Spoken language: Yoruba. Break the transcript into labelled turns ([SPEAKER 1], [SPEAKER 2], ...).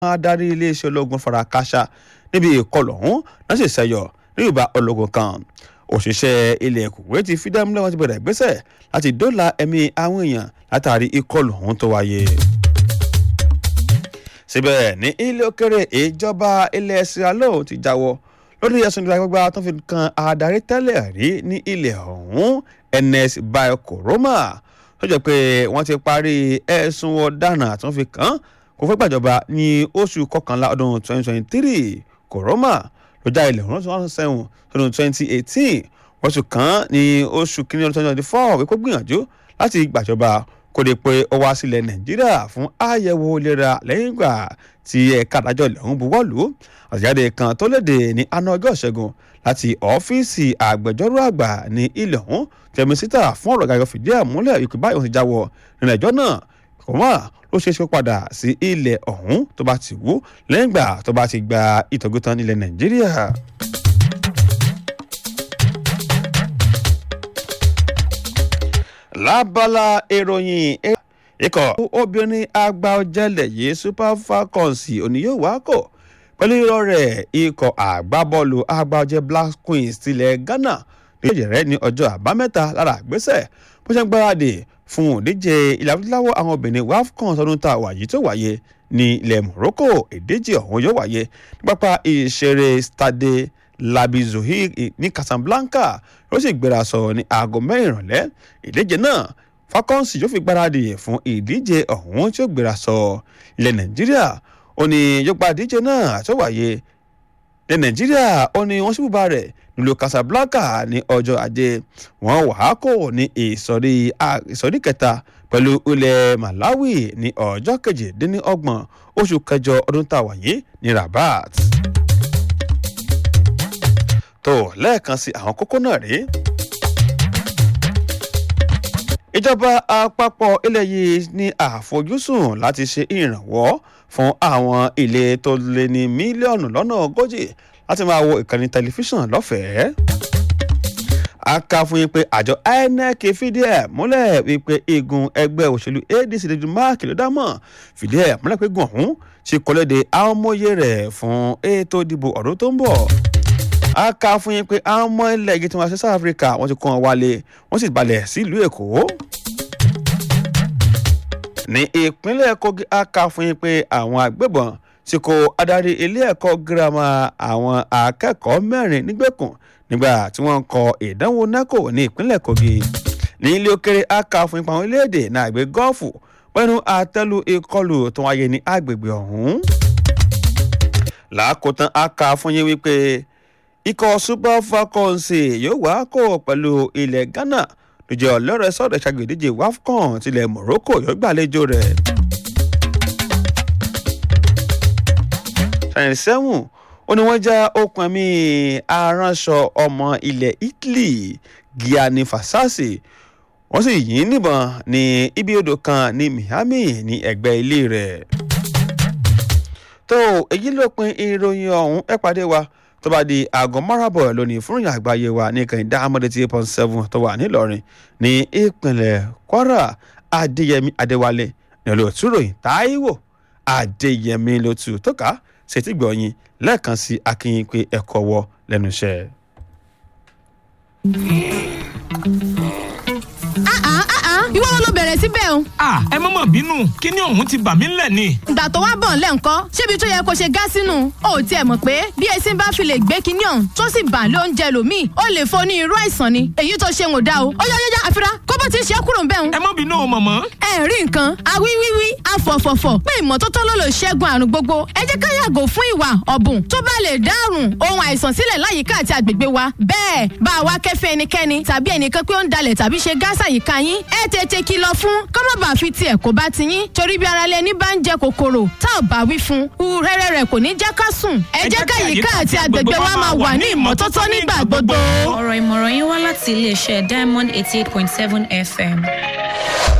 [SPEAKER 1] adarí iléeṣẹ́ ológun fara kááṣá níbi ìkọlù ọ̀hún náà sì ṣẹyọ ní ìbá ológun kan òṣìṣẹ́ ilẹ̀ Kuwait ti fìdí àmúlẹ̀ wọn ti bẹ̀rẹ̀ ìgbésẹ̀ láti dóòlà ẹ̀mí àwọn èèyàn látàrí ìkọlù ọ̀hún tó wáyé. síbẹ̀ ní ilé òkèrè ìjọba ilẹ̀ Sierra Leone ti jáwọ́ lórí ẹ̀sùn ìdàgbàgbà tó fi kan adarí tẹ́lẹ̀ rí ní ilẹ̀ ọ̀hún Ernest Bai Koroma tó jẹ́ pé wọ́n ti parí ẹ̀sùn ọ̀daràn tó fi kàn kò fẹ́ gbàjọba ní oṣù kọkànlá ọdún 2023 Koroma ló já ilẹ̀ ọ̀hún tó sẹ́wọ̀n ọdún 2018 wọ́n tún kàn ní oṣù kìíní ọdún 2024 wípé gbìyànjú láti gbàjọba kó lè pe ó wá sílẹ̀ Nàìjíríà fún àyẹ̀wò ìlera lẹ́yìn ìgbà tí ẹ̀ka àdájọ́ ilẹ̀ ọ̀hún buwọ́lù àtẹ̀jáde kan tó léde ní àná ọjọ́ ìṣẹ́gun láti ọ́fíìsì àgbẹjọ́rò àgbà ní ilẹ̀ ọ̀hún tẹ̀mísítà fún ọ̀rọ̀ gàgọ́ fìdí ẹ̀ múlẹ̀ ìpè báyìí wọ́n ti jáwọ́ nínú ẹjọ́ náà kò wá ló ṣeé ṣe padà sí ilẹ̀ ọ̀hún tó bá ti wú lẹ́yìn ìgbà tó bá ti gba ìtọ́jú tán nílẹ̀ Nàìjíríà. lábala ìròyìn ikọ̀ obìnrin àgbà ọ̀jẹ̀lẹ̀ yìí Super Falcons òní yóò wá kò pẹ̀lú irọ́ rẹ̀ ikọ̀ àgbábọ́ọ̀lù àgbà ọ̀jẹ̀ Black Queens tilẹ̀ Ghana ní ìjẹ̀rẹ́ ní ọjọ́ àbámẹ́ta lára àgbésẹ̀ bó ṣe ń gbáradì fún òdíje ilẹ̀ adúláwọ̀ àwọn obìnrin WAFCON ọdún tá a wà yìí tó wáyé ní ilẹ̀ Morocco ìdíje ọ̀hún yóò wáyé ní pápá ìṣeré Stade Labi Zohir ní Casablanca ó sì gbéra sọ ní aago mẹ́rin ìrọ̀lẹ́ ìdíje náà Falcons yóò fi gbáradì fún ìdíje ọ̀hún tí ó gbéra sọ ilẹ̀ Nàìjíríà ó ní yóò gba ìdíje náà tó wáyé ilẹ̀ Nàìjíríà ó ní wọ́n sì bùbá rẹ̀ nílùú Casablanca ní ọjọ́ ajé wọ́n wà á kò ní ìsọ̀rí ìsọ̀rí kẹta pẹ̀lú ilẹ̀ Malawi ní ọjọ́ kejìdínlọ́gbọ̀n oṣù kẹjọ ọdún tá a wà yìí ní Rabat. tó lẹ́ẹ̀kan sí àwọn kókó náà rèé ìjọba àpapọ̀ ilẹ̀ yìí ní àfojúsùn láti ṣe ìrànwọ́ fún àwọn ilé tó lé ní mílíọ̀nù lọ́nà ogójì láti máa wo ìkànnì tẹlifíṣàn lọ́fẹ̀ẹ́. a kà fún yín pé àjọ INEC fìdí ẹ̀ múlẹ̀ wípé igun ẹgbẹ́ òṣèlú ADC lójú máàkì ló dámọ̀ fìdí ẹ̀ múlẹ̀ pé gùn ọ̀hún ti kọ́lédè àwọn ọmọye rẹ̀ fún ètò ìdìbò ọdún tó ń bọ̀ a kà fún yín pé àwọn ọmọ ilẹ̀ yìí tí wọ́n ṣe South Africa wọ́n ti kó wọn wálé wọ́n sì balẹ̀ sílùú Èkó. ní ìpínlẹ̀ Kogi a kà fún yín pé àwọn agbébọn ti kó adarí ilé ẹ̀kọ́ girama àwọn akẹ́kọ̀ọ́ mẹ́rin nígbèkùn nígbà tí wọ́n ń kọ ìdánwò NECO ní ìpínlẹ̀ Kogi. ní ilé òkèrè a kà fún ipa àwọn orílẹ̀-èdè náà àgbẹ̀ gọ́ọ̀fù pẹ̀lú àtẹ́lu ìkọlù tó wáyé ní agbègbè ọ̀hún. làákòótán a kà fún yín wípé ikọ̀ Super Falcons yóò wá kó pẹ̀lú ilẹ̀ Ghana lójú ọlọ́rẹ̀ sọ̀rọ̀ ṣàgbé ìdíje WAFCON tilẹ̀ Morocco yóò gbàlejò rẹ̀. ṣàyẹn sẹ́wọ̀n ó ní wọ́n já okùn ẹ̀mí aránṣọ ọmọ ilẹ̀ Italy Gianni Fasasi wọ́n sì yìn níbọn ní ibi odò kan ní Miami ní ẹ̀gbẹ́ ilé rẹ̀. tó èyí ló pin ìròyìn ọ̀hún ẹ pàdé wa tó bá di aago márùnbọ̀ lónìí fún ìyá àgbáyé wa ní kẹ́hìndé amọ̀dé tí eight point seven tó wà nílọrin ní ìpínlẹ̀ Kwara Adéyẹmí Adéwálé ní olóòtú ròyìn Táíwò Adéyẹmí ló tù tó ká ṣètì gbọ̀nyìn lẹ́ẹ̀kan sí akínyìn pé ẹ̀kọ́ wọ lẹ́nu iṣẹ́.
[SPEAKER 2] ìwọ wọn ló bẹ̀rẹ̀ síbẹ̀ o.
[SPEAKER 3] a ẹ má mà bínú kíní ọ̀hún ti bà mí ńlẹ̀ ni.
[SPEAKER 2] ìgbà tó wá bọ̀ ńlẹ̀ ńkọ́ ṣébi tó yẹ kó ṣe gá sínú o ò tiẹ̀ mọ̀ pé bí esin bá fi lè gbé kíní ọ̀hún tó sì bà ló ń jẹ lòmíì ó lè fo ní irú àìsàn ni èyí tó ṣe ń ò dá o. ó yá yá yá àfira kó bó ti ṣe é kúrò ń bẹ̀ ń.
[SPEAKER 3] ẹ má bínú o mọ̀mọ́.
[SPEAKER 2] ẹ rí nǹkan awíwíwí afọ̀fọ̀fọ̀ pé ìmọ́tótó ló lè ṣẹ́gun àrùn gbogbo ẹ jẹ́ ká yàgò fún ìwà ọ̀bùn tó bá lè dárùn ohun àìsàn sílẹ̀ láyìíká àti àgbègbè wa bẹ́ẹ̀ bá a wá kẹ́fẹ́ ẹnikẹ́ni tàbí ẹnìkan pé ó ń dalẹ̀ tàbí ṣe gáàsà yìíká yín ẹ tètè kìlọ̀ fún kọ́mọ̀bà fi tiẹ̀ kó bá ti yín torí bí ara lẹni bá ń jẹ kòkòrò tá ò bá wí fún un rẹ́rẹ́ rẹ̀ kò ní jẹ́ ká sùn ẹ jẹ́ ká yìíká àti àgbègbè wa máa wà ní ìmọ́tótó nígbà gbogbo.
[SPEAKER 4] ọ̀rọ̀ ìmọ̀ràn yín wá láti iléeṣẹ́ Diamond eighty eight point seven FM.